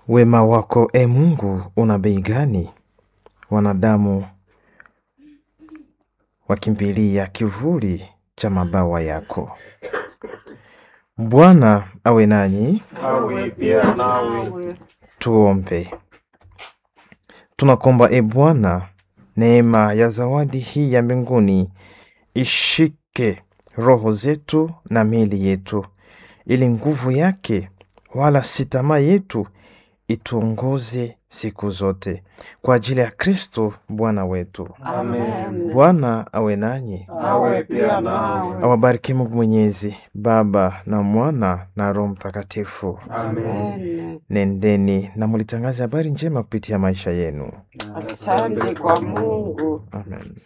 Wema wako e Mungu una bei gani? Wanadamu wakimbilia kivuli cha mabawa yako. Bwana awe nanyi, awe pia nawe. tuombe. Tunakomba e Bwana, neema ya zawadi hii ya mbinguni ishike roho zetu na miili yetu, ili nguvu yake wala si tamaa yetu ituongoze siku zote, kwa ajili ya Kristo Bwana wetu. Amen. Bwana awe nanyi, Awe pia nawe. awabariki Mungu Mwenyezi, Baba na Mwana na Roho Mtakatifu. Amen. Nendeni na mulitangaze habari njema kupitia maisha yenu. Asante kwa Mungu. Amen.